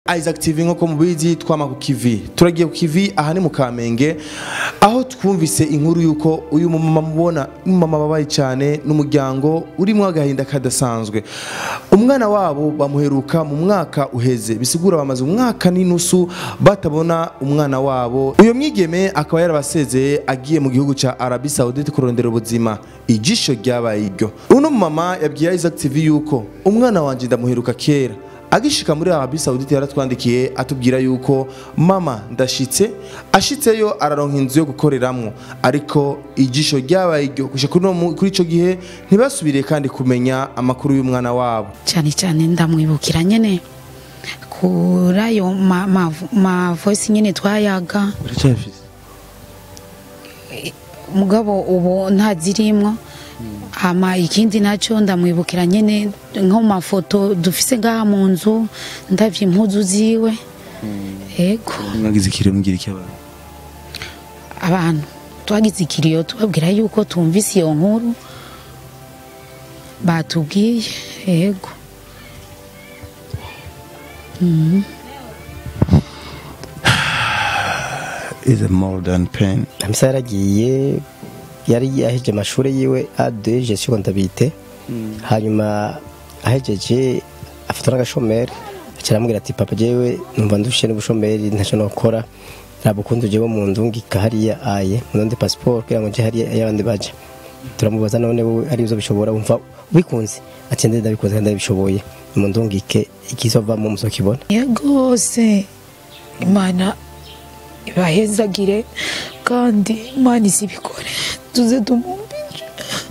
Isaac TV nk'uko mubizi twama ku kivi turagiye ku kivi aha ni mu Kamenge aho twumvise inkuru y'uko uyu mumama mubona umumama babaye cyane n'umuryango urimo agahinda kadasanzwe umwana wabo bamuheruka mu mwaka uheze bisigura bamaze umwaka n'inusu batabona umwana wabo uyo mwigeme akaba yarabasezeye agiye mu gihugu ca Arabie Saoudite kurondera ubuzima ijisho ryabaye iryo uno mama yabwiye Isaac TV yuko umwana wanje ndamuheruka kera agishika muri Arabie Saoudite yaratwandikiye atubwira yuko mama ndashitse ashitseyo araronka inzu yo gukoreramwo ariko ijisho ryabaye iryo gushika kuri uno mu- kuri ico gihe ntibasubiriye kandi kumenya amakuru y'umwana wabo cyane cyane ndamwibukira nyine kuri ayo ma- ma- ma voice nyine twayaga uracyafise mugabo ubu ntazirimwo hama ikindi nacyo ndamwibukira nyine nko mu mafoto dufise ngaha mu nzu ndavye impuzu ziwe yego mwagize ikiro mugira iki abantu abantu twagize ikiriyo tubabwira yuko tumvise iyo nkuru batubwiye yego is more than pain hamisa yaragiye yari yaheje amashuri yiwe A2 gestion comptabilité hanyuma ahejeje afata n'agashomeri aca aramubwira ati papa jewe numva ndushe n'ubushomeri ntacyo nokora ntabwo ukundi jewe mu ndungika hariya aye munondi passport kugira ngo nje hariya y'abandi baje turamubaza none wowe ari byo bishobora wumva ubikunze ati ndende ndabikunze kandi ndabishoboye mu ndungike ikizovamo muzokibona rwose imana ibahezagire kandi imana izibikore tuze tumwumvire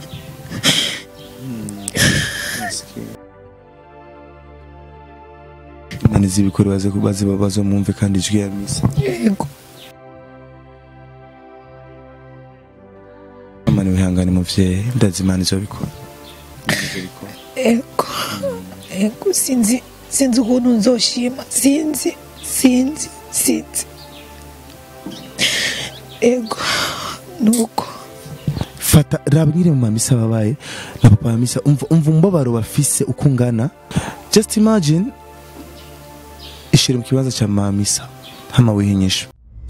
imana izibikore baze baze bazo mwumve kandi ijwi ya misa yego imana wihangane muvyeyi ndazi imana izobikora yego yego sinzi sinzi ukuntu nzoshima sinzi sinzi sinzi yego nuko fata raba nyine mu mamisa babaye na papa mamisa umva umva umubabaro bafise uko ungana just imagine ishire mu kibanza cya mamisa hama wihinyisha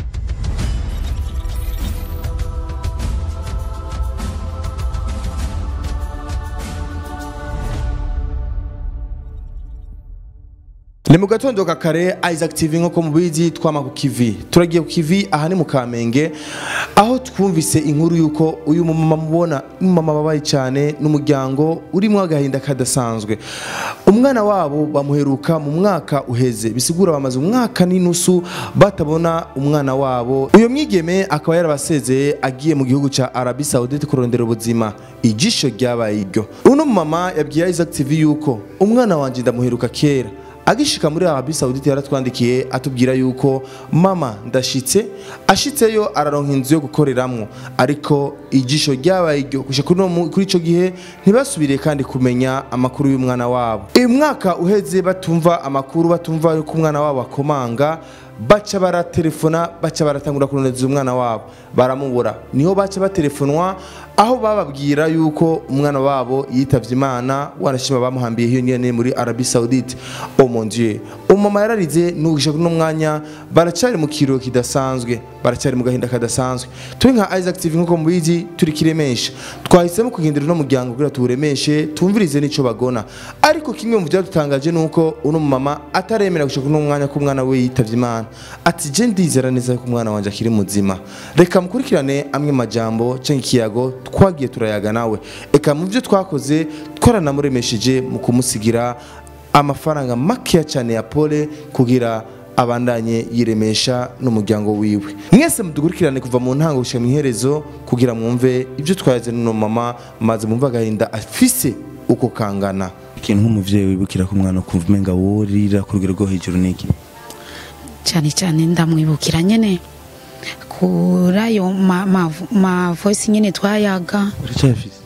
ni mu gatondo ka kare Isaac TV nk'uko mubizi twama ku kivi turagiye ku kivi aha ni mu Kamenge aho twumvise inkuru y'uko uyu mumama mubona umumama babaye cyane n'umuryango urimo agahinda kadasanzwe umwana wabo bamuheruka mu mwaka uheze bisigura bamaze umwaka n'inusu batabona umwana wabo uyo mwigeme akaba yarabasezeye agiye mu gihugu ca Arabie Saoudite kurondera ubuzima ijisho ryabaye iryo uno mumama yabwiye Isaac TV yuko umwana wanje ndamuheruka kera agishika muri Arabie Saoudite yaratwandikiye atubwira yuko mama ndashitse ashitseyo araronka inzu yo gukoreramwo ariko ijisho ryabaye iryo gushika kuri uno mu- kuri ico gihe ntibasubiriye kandi kumenya amakuru y'umwana wabo uyu mwaka uheze batumva amakuru batumva yuko umwana wabo akomanga baca baratelefona baca baratangura kurondeza umwana wabo baramubura niho baca batelefonwa aho bababwira yuko umwana wabo yitavye imana wanashima bamuhambiye hiyo nyene muri Arabie Saoudite oh mon dieu umama yararize nugisha kuno mwanya baracari mu kiro kidasanzwe baracari mu gahinda kadasanzwe turi nka Isaac TV nkuko mubizi turi kiremesha twahisemo kugendera no muryango kugira tuwuremeshe tumvirize nico bagona ariko kimwe mu byadutangaje nuko uno mama ataremera gushika kuno mwanya ko umwana we yitavye imana ati je ndizera neza ko umwana wanje akiri muzima reka mukurikirane amwe majambo canke ikiyago twagiye turayaga nawe eka mu byo twakoze twaranamuremesheje mu kumusigira amafaranga makeya cyane ya pole kugira abandanye yiremesha n'umuryango wiwe mwese mudukurikirane kuva mu ntango gushika mu iherezo kugira mwumve ibyo twayaze n'uno mama maze mwumve agahinda afise uko kangana ikintu nk'umuvyeyi wibukira ko umwana ukumva umenga worira ku rugero rwo hejuru niki cyane cyane ndamwibukira nyine kuri ayo ma, ma, ma voice nyine twayaga uracyafise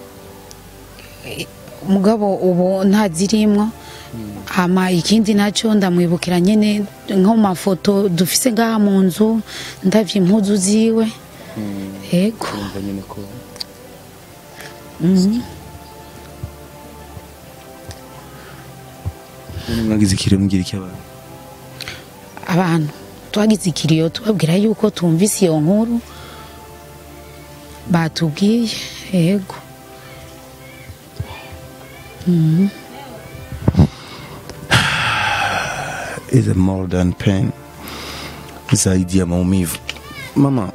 mugabo ubu ntazirimwo hama ikindi nacyo ndamwibukira nyine nko mu mafoto dufise ngaha mu nzu ndavye impuzu ziwe yego mwagize ikiro mugira iki abantu abantu twagize ikiriyo tubabwira yuko tumvise iyo nkuru batubwiye yego is a more than pain zaidi ya maumivu mama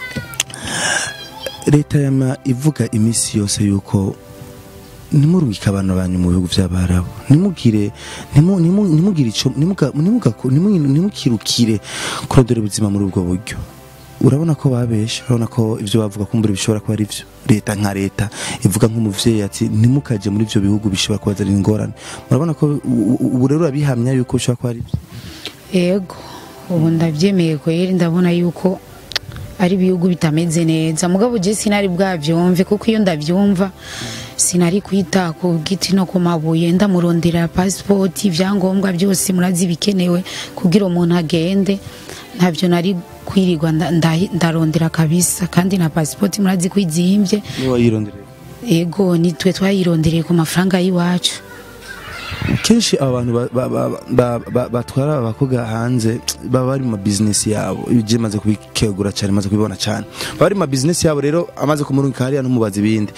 leta yama ivuga iminsi yose yuko nimurungike abantu banyu mu bihugu by'abarabu nimugire nimu- nimu- nimugire ico nimuga- nimuga- nimu- nimukirukire kurondera ubuzima muri ubwo buryo urabona ko babesha urabona ko ibyo bavuga kumbura bishobora kuba ari byo leta nka leta ivuga nk'umuvyeyi ati ntimukaje muri ibyo bihugu bishobora kubazanira ingorane murabona ko u- u- ubu rero urabihamya yuko bishobora kuba ari byo yego ubu ndabyemeye kweri ndabona yuko ari ibihugu bitameze neza mugabo je sinari bwavyumve kuko iyo ndavyumva sinari kwita ku giti no ku mabuye ndamurondera pasipoti ibyangombwa byose murazi bikenewe kugira umuntu agende ntabyo nari kwirirwa nda- nda- ndarondera kabisa kandi na pasipoti murazi ko izimbye niwe wayirondereye ego nitwe twayirondereye ku mafaranga y'iwacu kenshi aba bantu ba- ba- ba- ba- ba- batwara abakobwa hanze baba bari mu mabizinesi yabo ibyo maze kubikegura cyane maze kubibona cyane baba bari mu mabizinesi yabo rero amaze kumurungika hariya ntumubaza ibindi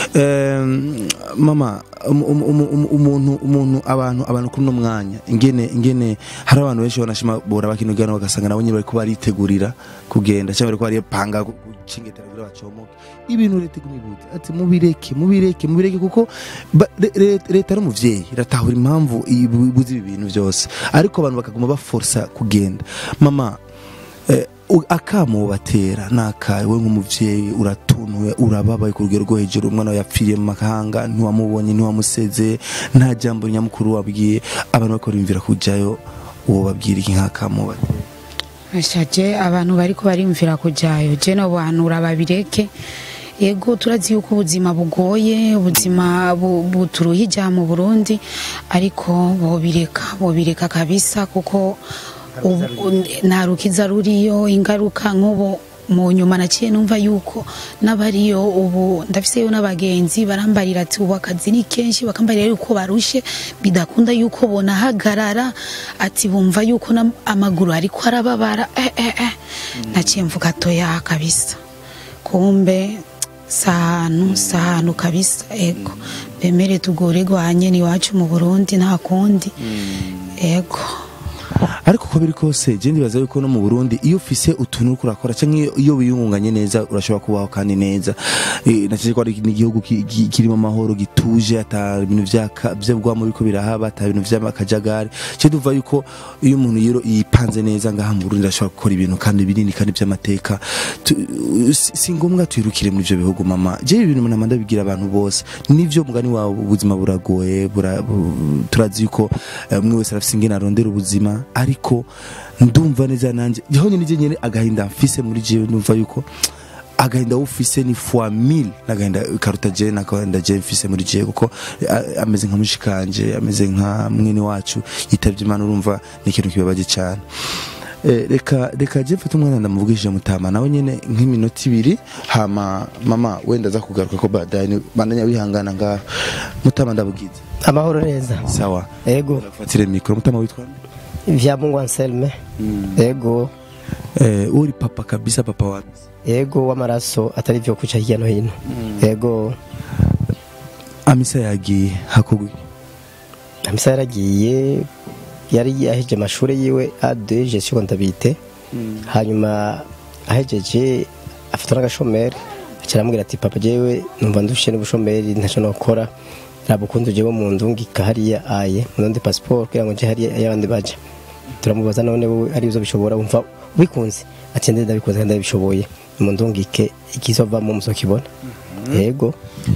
Em, mama um- um- um- um- umuntu umuntu abantu abantu kuri uno mwanya ingene ingene hari abantu benshi banashima bora bakinugana bagasanga nabo nyine bariko baritegurira kugenda cyangwa bariko baripanga gucingetera kugira bacomoke ibintu leta igumibuze ati mubireke mubireke mubireke kuko ba- le- le- leta ari umuvyeyi iratahura impamvu ibuze ibi bintu byose ariko abantu bakaguma baforsa kugenda mama eh, u- akamo batera nakawe we nk'umuvyeyi uratuntuye urababaye ku rugero rwo hejuru umwana wawe yapfiriye mu mahanga ntiwamubonye ntiwamuseze nta jambo nyamukuru wabwiye abantu bariko bimvira kujayo uwo babwira iki nk'akamo batera ashaje abantu bariko barimvira kujayo je no banura babireke yego turazi yuko ubuzima bugoye ubuzima bu- buturuhija mu Burundi ariko bobireka bobireka kabisa kuko ubu- nta rukiza ruriyo ingaruka nk'ubu mu nyuma naciye numva yuko n'abariyo ubu ndafiseyo n'abagenzi barambarira ati ubu akazi ni kenshi bakambarira yuko barushe bidakunda yuko bonahagarara ati bumva yuko na- amaguru ariko arababara eh, eh, eh. naciye mvuga toya kabisa kumbe sahanu sahanu kabisa ego bemere tugorerwanye ni iwacu mu burundi nta kundi ego ariko uko biri kose je ndibaza yuko no mu Burundi iyo ufise utuntu uriko urakora canke iyo- iyo wiyungunganye neza urashobora kubaho kandi neza Eh, nacije ko ari n'igihugu ki- ki- kirimo amahoro gituje ata ibintu vyaka vyabwamo biriko birahaba ata ibintu vy'amakajagari je duva yuko iyo umuntu yero yipanze neza ngaha mu Burundi ashobora gukora ibintu kandi binini kandi vy'amateka Tu- si si ngombwa twirukire muri ivyo bihugu mama je ibintu nama ndabigira abantu bose nivyo mugani wawe ubuzima buragoye bura- bu- turazi yuko eh, umwe wese arafise ingene arondera ubuzima ariko ndumva neza nanje jeho nyene je nyene agahinda mfise muri jewe ndumva yuko agahinda ufise ni fois mille n'agahinda karuta je n'agahinda je mfise muri jewe kuko eh, ameze nka mushikanje ameze nka mwene wacu yitavye imana urumva ni ikintu kibabaje cyane Eh, reka reka je mfate umwana ndamuvugishije mutama nawe nyene nk'iminota ibiri hama mama wenda aza kugaruka ko baadaye ni- bandanya wihangana ngaho mutama ndabugize amahoro neza sawa ego fatire mikoro mutama witwa nde? vya mungu anselme ego eh uri papa kabisa papa wapi ego w'amaraso atari vyo kuca hirya no hino ego amisa yagiye hakugwi amisa yaragiye yari yaheje amashuri yiwe ade gestion ndabite hanyuma ahejeje afata n'agashomeri aca aramubwira ati papa jewe numva ndushe n'ubushomeri ntaco nokora rabukundu jewe mu ndungika hariya aye munondi passport kugira ngo nje hariya y'abandi baje turamubaza none wowe ari uzo bishobora wumva ubikunze ati ndende ndabikunze kandi ndabishoboye mu ndungike ikizovamo muzokibona yego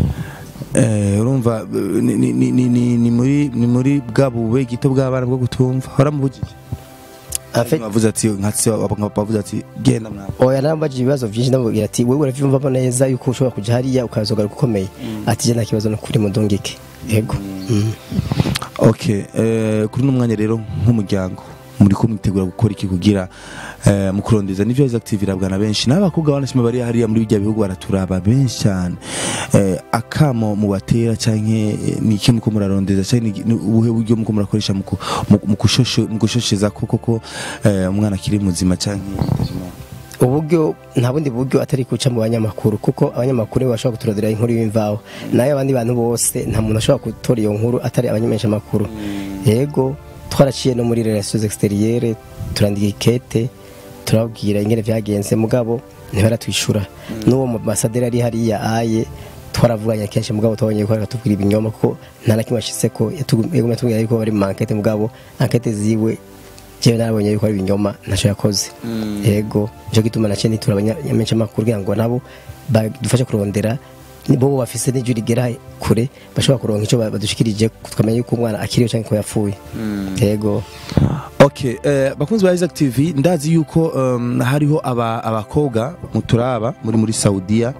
eh urumva eh, ni ni ni- ni ni- ni muri ni muri bwa bube gito bw'abana bwo gutumva waramubujije En fait, bavuze ati nka se papa bavuze ati genda mwana oya narambajije ibibazo byinshi ndamubwira ati wewe uravyumvamo neza yuko ushobora kuja hariya ukazogaruka ukomeye ati je nta kibazo nukuri mudungike yego Mm. okay eh kuri uno mwanya rero nk'umuryango muri ko mwitegura gukora iki kugira eh, mu kurondeza nivyo Isaac TV irabwa na benshi n'abakobwa banashima bari hariya muri bijya bihugu baraturaba benshi cyane eh, akamo mu batera canke eh, ni iki muko murarondeza canke ni- ni ubuhe buryo muko murakoresha mu ku- mu- mu gushoshe- mu gushosheza koko ko eh, umwana akiri muzima canke yitavye Imana? uburyo nta bundi buryo atari guca mu banyamakuru kuko abanyamakuru nibo bashobora kuturodera inkuru y'imvaho nayo abandi bantu bose nta muntu ashobora gutora iyo nkuru atari abanyamenyesha amakuru yego twaraciye no muri relations extérieures turandika ikete turababwira ingene vyagenze mugabo ntibaratwishura n'uwo mu masaderi ari hariya aye twaravuganye kenshi mugabo twabonye ko aratubwira ibinyoma kuko nta na kimwe ashitseko yagumye atubwira yuko bari mu ankete mugabo ankete ziwe jewe narabonye yuko ari ibinyoma ntacyo yakoze yego nicyo gituma naciye nitura abanyamenshi amakuru kugira ngo nabo badufashe kurondera ni bo bafise n'ijwi rigera kure bashobora kuronka icyo badushikirije tukamenya yuko umwana akiriho cyangwa ko yapfuye yego Okay, eh, bakunzi ba Isaac TV ndazi yuko um, hariho aba abakobwa muturaba muri muri Saudiya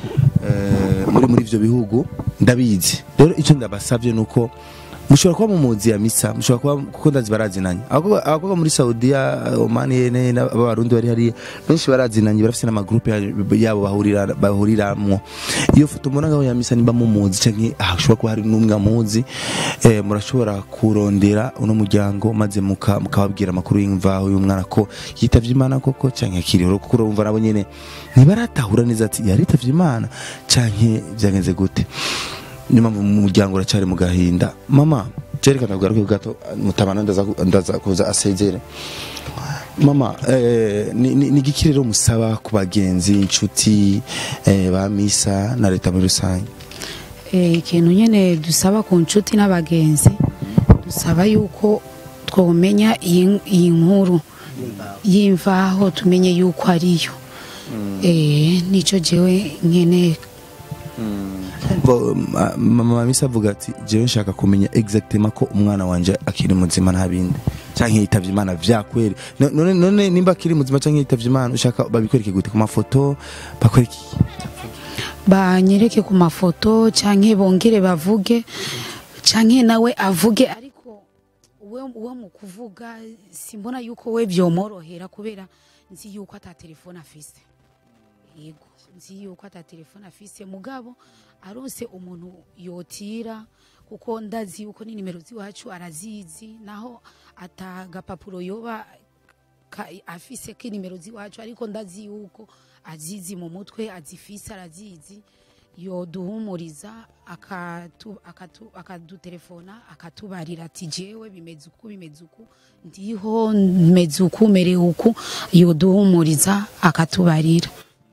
eh, muri muri ivyo bihugu ndabizi rero icyo ndabasavye nuko mushobora kuba mumuzi ya misa mushobora kuba kuko ndazi barazinanye abakobwa abakobwa muri Saudiya Oman yene n'abarundi bari hari benshi barazinanye barafise n'amagroupe ya- yabo bahurira bahuriramwo iyo foto mbona ngaho ya misa nimba mumuzi canke hashobora kuba hari n'umwe amuzi eh, murashobora kurondera uno muryango maze muka- mukababwira amakuru y'imvaho y'umwana ko yitavye imana koko canke akiriho kuko urumva nabo nyene ntibaratahura neza ati yaritavye imana canke vyagenze gute niyo mpamvu mu muryango uracyari mu gahinda mama jerekana kugaruke gato mutabana ndaza ndaza kuza asezere mama eh, ni, ni, ni igiki rero musaba ku bagenzi inshuti eh, ba misa na leta muri rusange Eh, ikintu nyene dusaba ku nshuti n'abagenzi dusaba yuko twomenya iyi iyi nkuru y'imvaho tumenye yuko ariyo eh nico jewe nkeneye Bo, ma- mama misa avuga ati jewe nshaka kumenya exactement ko umwana wanje akiri muzima nta bindi canke yitavye imana vyakweri No- none none nimba akiri muzima canke yitavye imana ushaka babikwereke gute ku mafoto bakwereke iki? banyereke ku mafoto canke bongere bavuge canke nawe avuge ariko we we mu kuvuga simbona yuko we vyomorohera kubera nzi yuko ata telefone afise yego nzi yuko ata telefone afise mugabo arose umuntu yotira kuko ndazi yuko ni nimero ziwacu arazizi naho ata gapapuro yoba ka- afise k'inimero ziwacu ariko ndazi yuko azizi mu mutwe azifise arazizi yoduhumuriza akatu- akatu- akadutelefona akatubarira ati jewe bimeze uku bimeze uku ndiho meze uku merewe uku yoduhumuriza akatubarira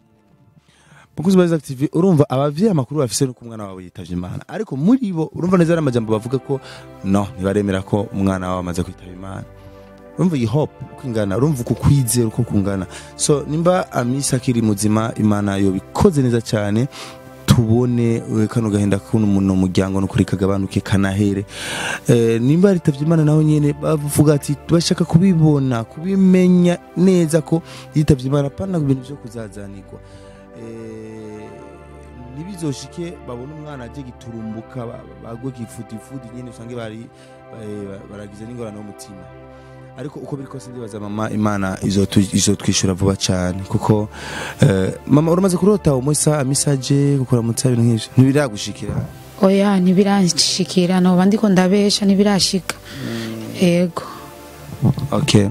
mukuzi ba Isaac TV urumva abavyeyi amakuru bafise nuko umwana wabo yitavye imana ariko muri bo urumva neza ari amajambo bavuga ko no ntibaremera ko umwana wabo amaze kwitaba imana urumva iyi hope uko ingana urumva uko kwizera uko kungana so nimba amisa akiri muzima imana yobikoze neza cyane tubone eh, kano gahinda kuno muno muryango no kuri kagabanuke kanahere eh, nimba ritavye imana naho nyene bavuga ati bashaka kubibona kubimenya neza ko yitavye imana pana ibintu vyo kuzazanirwa eh, ntibizoshike babona umwana aje giturumbuka ba- bagwe kifudifudi nyene usange bari eh, baragize n'ingorane y'umutima ariko uko biri kose ndibaza mama imana izotu- izotwishyura vuba cyane kuko eh, mama uramaze kurota umusa amisaje kukuramutsa ibintu nk'ivyo ntibiragushikira oya ntibirashikira noba ndiko ndabesha ntibirashika ego okay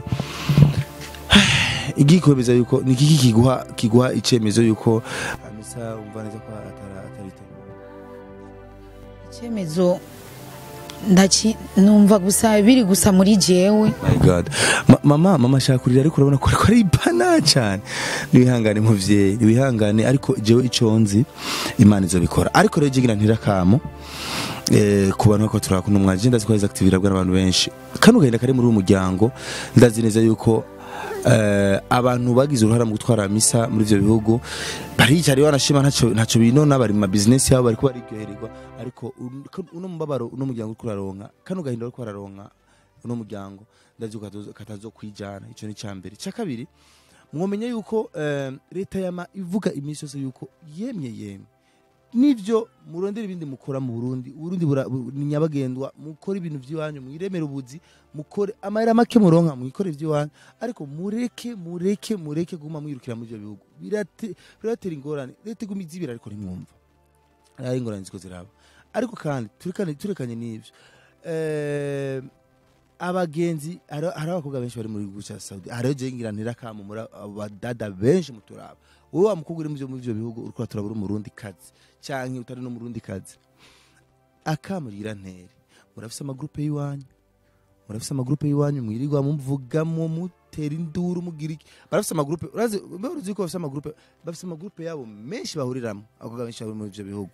igikomeza yuko ni kiki kiguha kiguha icemezo yuko amisa umva neza ko atara ataritaba icyemezo ndaci numva gusa biri gusa muri jewe my god Ma- mama mama ashaka kurira ariko urabona ko ariko ari bana cyane niwihangane muvyeyi niwihangane ariko jewe ico nzi imana izobikora ariko rero jigira ntirakamo eh, ku bantu bako turakunda umwaje ndazi ko active irabwa n'abantu benshi kano gahinda kari muri uyu muryango ndazi neza yuko eh, abantu bagize uruhara mu gutwara misa muri ivyo bihugu baricara banashima ntaco ntaco binona bari mu business yabo bariko bariryohererwa ariko un- uno mubabaro uno muryango uriko uraronka kano gahinda uriko uraronka uno muryango ndazi ko katazo- katazokwijana ico ni cambere cya kabiri mwomenya yuko eh, leta yama ivuga iminsi yose yuko yemye yemye nivyo murondera ibindi mukora mu Burundi Burundi bura- bu- ni nyabagendwa mukora ibintu by'iwanyu mwiremera ubuzi mukore amahera make muronka mwikore iby'iwanyu ariko mureke mureke mureke guma mwirukira muri ibyo bihugu Birate- biratera ingorane leta iguma izibira ariko ntimwumva ari ingorane ziko ziraba ariko kandi turekane turekanye n'ivyo eh, abagenzi hari hari abakobwa benshi bari muri gihugu cya Saudi hariho je ngira ntirakamu muri abadada benshi muturaba wowe wa mukobwa uri mu byo- muri ibyo bihugu uriko turabura umurundi kazi canke utari no murundi kazi akamurira ntere murafise amagrupe y'iwanyu murafise amagrupe y'iwanyu mwirirwa muvugamo mutera induru mugira iki barafise amagrupe urazi mbe uruzi ko bafise amagrupe bafise amagrupe yabo menshi bahuriramwo abakobwa benshi bari muri ivyo bihugu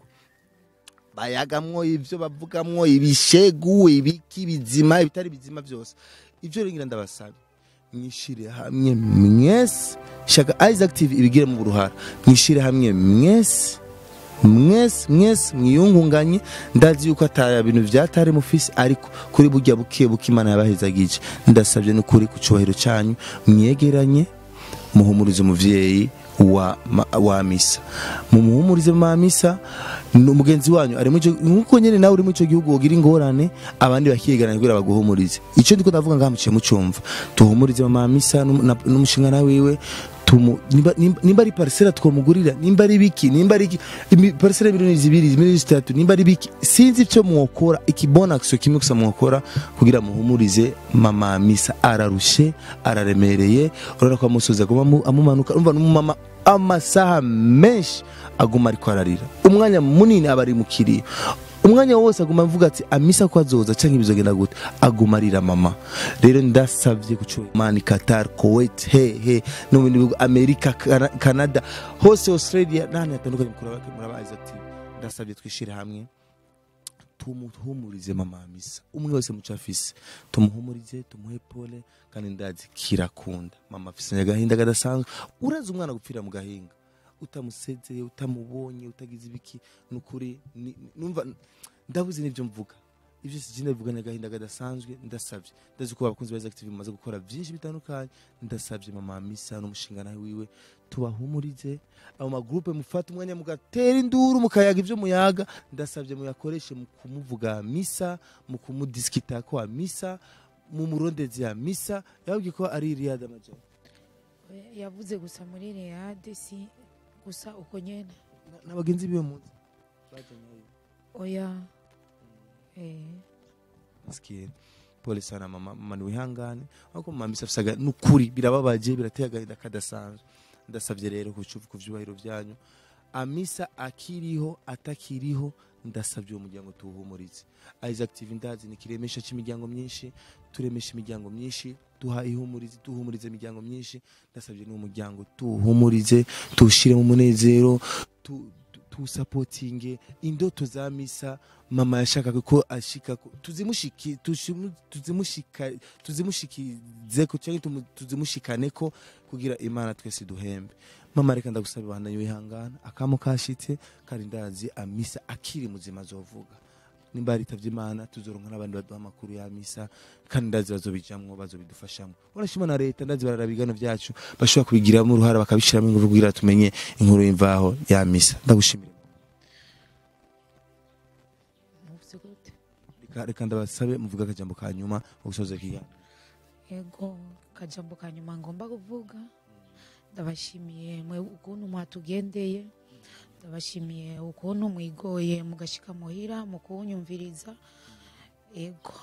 bayagamwo ivyo bavugamwo ibishegu ibiki bizima ibitari bizima byose ivyo rero ngira ndabasaba mwishire hamwe mwese shaka Isaac TV ibigire mu buruhara mwishire hamwe mwese mwese mwese mwiyungunganye ndazi yuko ataya bintu vyatari mufisi ariko kuri burya buke buke imana yabahezagije ndasabye n'ukuri ku cubahiro canyu mwegeranye muhumurize umuvyeyi wa, ma- wa misa mumuhumurize ma misa ni umugenzi wanyu ari muco nkuko nyene nawe uri mu ico gihugu wogira ingorane abandi bakigana kugira baguhumurize ico ndiko ndavuga ngaha muciye mucumva tuhumurize mama misa n'um- na- n'umushingana wiwe tumu nimba, nimba, nimba ari parcela twomugurira nimba ari biki nimba ari iki imi- parcela miliyoni zibiri miliyoni zitatu nimba ari biki sinzi icyo mwokora ikibona action kimwe gusa mwokora kugira muhumurize mama misa ararushe araremereye urabona ko amusozi aguma amu- amumanuka urumva n'umumama amasaha menshi aguma ariko ararira umwanya munini aba ari mu kiriyo umwanya wose aguma avuga ati amisa ko azoza cyangwa ibizogenda gute aguma arira mama rero ndasabye kucura mani Qatar Kuwait he he no mu bindi bihugu Amerika Kana- Canada hose Australia n'ahantu hatandukanye mukura muraba Isaac TV ndasabye twishire hamwe tumuhumurize mama misa umwe wese muco afise tumuhumurize tumuhe pole kandi ndazi kirakunda mama afise agahinda kadasanzwe urazi umwana gupfira mu gahinga utamusezeye utamubonye utagize ibiki nukuri ni- numva ndabuze n'ibyo mvuga ibyo si jina bivuga n'agahinda kadasanzwe ndasabye ndazi ko abakunzi ba Isaac TV bamaze gukora byinshi bitandukanye ndasabye mama misa n'umushingana wiwe tubahumurize abo magrupe mufata umwanya mugatera induru mukayaga ibyo muyaga ndasabye muyakoreshe mu kumuvuga misa mu kumudisikita kwa misa mu murondezi ya misa yababwiye ko ari Riyad Amajyepfo yavuze gusa muri reyade si gusa uko nyene n'abagenzi biwe munsi bajyanyeyo oya eh Sikia. pole sana mama mama niwihangane ariko mama misa afise aga- nukuri birababaje birateye agahinda kadasanzwe ndasabye rero kucuva ku vyubahiro vyanyu amisa akiriho atakiriho ndasabye uwo muryango tuwuhumurize Isaac TV ndazi ni kiremesha cy'imiryango myinshi turemesha imiryango myinshi duha ihumurize duhumurize imiryango myinshi ndasabye n'uwo muryango tuwuhumurize tuwushire mu munezero tu, tu- tuwusapotinge indoto za misa mama yashakaga ko ashika ko- tuzimushiki tushimu- tuzimushika tuzimushikize ko cyangwa tumu- tuzimushikane ko kugira imana twese duhembe mama reka ndagusaba ibanda wihangana akamo kashitse kandi ndazi amisa akiri muzima azovuga nimba yaritavye imana tuzoronka n'abandi baduha amakuru ya misa kandi ndazi bazobijamwo bazobidufashamo urashima na leta ndazi bararaba ibigano vyacu bashobora kubigiramo uruhara bakabishiramo ingufu kugira tumenye inkuru y'imvaho ya misa ndagushimira muvuze gute reka reka ndabasabe muvuge akajambo ka nyuma mu gusoza ikiganiro ego kajambo ka nyuma ngomba kuvuga ndabashimiye mwe ukuntu mwatugendeye ndabashimiye ukuntu mwigoye mugashika muhira mu kunyumviriza ego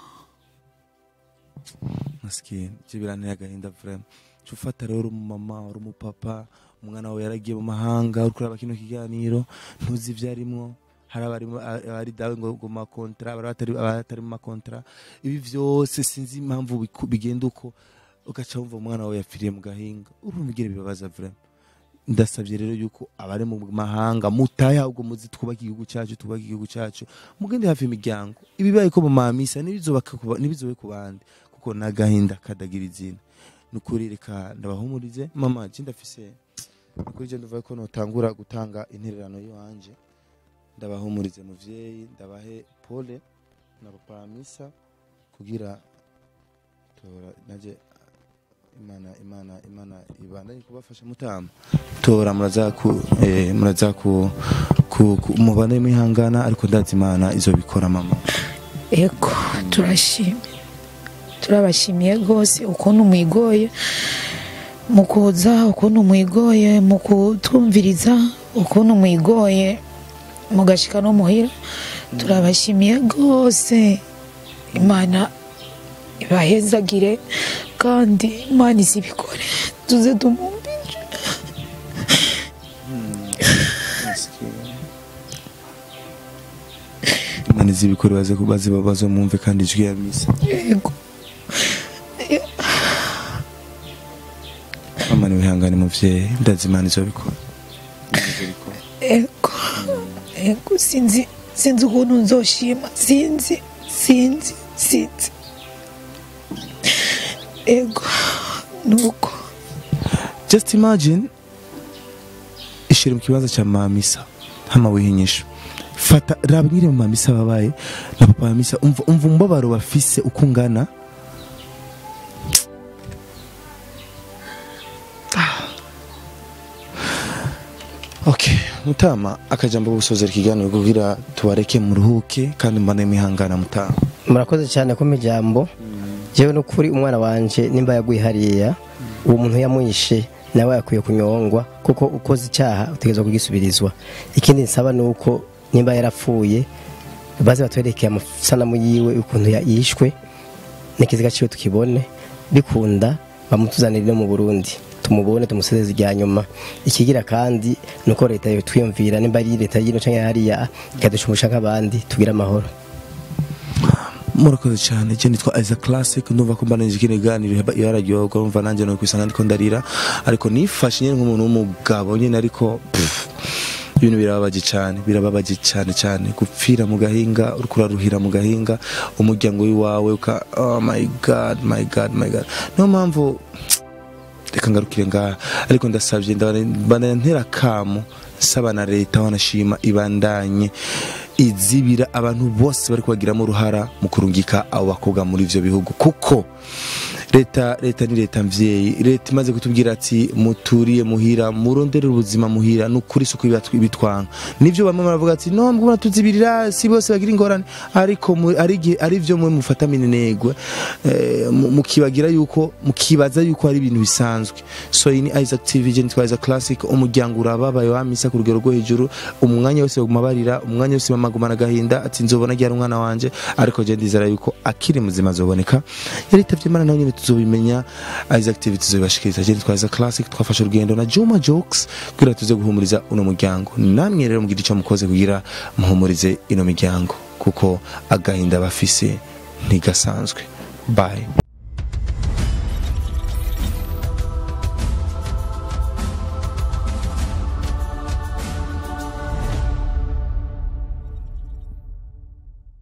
masikini ibyo biranteye agahinda vrema cyo ufata rero umumama uri umupapa umwana wawe yaragiye mu mahanga uri kureba kino kiganiro ntuzi ibyo arimwo hari abarimo abari dawe ngo ngo makontra abari batari abatari mu makontra ibi byose sinzi impamvu biku- bigenda uko ugaca wumva umwana wawe yapfiriye mu gahinga urumva ugira ibibabaza vrema ndasabye rero yuko abari mu mahanga mutahe ahubwo muzi twubake igihugu cyacu twubake igihugu cyacu mugende hafi imiryango ibibaye ko mu mamisa nibizobaka ku ba- nibizobe ku bandi kuko n'agahinda kadagira izina nukuri reka ndabahumurize mama je ndafise nukuri je ndavuga ko notangura gutanga intererano yiwanje ndabahumurize muvyeyi ndabahe pole na papa misa kugira tora naje imana imana imana ibandanye kubafasha mutama tora muraza ku eh, muraza ku ku- ku- mubane mwihangana ariko ndazi imana izobikora mama ego turashimye turabashimiye rwose ukuntu mwigoye mu kuza ukuntu mwigoye mu kutwumviriza ukuntu mwigoye mugashika no muhira turabashimiye rwose imana ibahezagire kandi imana izibikore tuze tumwumvire imana izibikora baze baze baze mwumve kandi ijwi ya misa yego mama ni wihangane muvyeyi ndazi imana izobikora ego ego sinzi sinzi ukuntu nzoshima sinzi sinzi sinzi ego nuko just imagine ishira mu kibanza cya mamisa hama wihinyisha fata raba nyiri mu mamisa babaye na papa mamisa umva umva umubabaro bafise uko ungana okay mutama akajambo ko gusozera ikiganiro kugira tubareke muruhuke kandi mbane mwihangana mutama murakoze cyane ko ijambo jewe n'ukuri umwana wanje nimba yaguye hariya uwo muntu yamwishe nawe yakwiye kunyongwa kuko ukoze icyaha utegerezwa kugisubirizwa ikindi nsaba ni uko nimba yarapfuye baze batwerekeye amasanamu yiwe ukuntu ya- yishwe n'ikiziga ciwe tukibone bikunda bamutuzanire no mu burundi tumubone tumusezeze irya nyuma ikigira kandi ni uko leta yotwiyumvira nimba ari leta y'ino cyangwa hariya ikadushumusha nk'abandi tugire amahoro murakoze cyane je nitwa Isaac Classic ndumva ko mbanije kino ganiro yararyoga umva nanjye no kwisanga ndiko ndarira ariko nifashe nyine nk'umuntu w'umugabo nyine ariko pff, ibintu birababaje cyane birababaje cyane cyane gupfira mu gahinga uriko uraruhira mu gahinga umuryango w'iwawe uka oh my god my god my god niyo mpamvu reka ngarukire ngaha ariko ndasabye ndabana ntera kamo nsaba na leta wanashima ibandanye izibira abantu bose bari kubagiramo uruhara mu kurungika abo bakobwa muri ivyo bihugu kuko leta leta ni leta mvyeyi leta imaze kutubwira ati muturiye muhira murondere ubuzima muhira nukuri suko ibitwanga nivyo bamwe baravuga ati no mbona tuzibirira si bose bagira ingorane ariko mu- ari igihe- ari vyo mwe mufata minenegwe eh, mu- mukibagira yuko mukibaza yuko ari ibintu bisanzwe so iyi ni Isaac TV je nitwa Isaac Classic umuryango urababaye wamisa ku rugero rwo hejuru umwanya wose baguma barira umwanya wose bamagumana agahinda ati nzobona ryari umwana wanje ariko je ndizera yuko akiri muzima azoboneka yaritavye imana nawe nyene tuzobimenya Isaac TV tuzobibashikiriza je nitwa Isaac Classic twafashe urugendo na Juma Jokes kugira tuze guhumuriza uno muryango namwe rero mugira ico mukoze kugira muhumurize ino miryango kuko agahinda bafise ntigasanzwe bye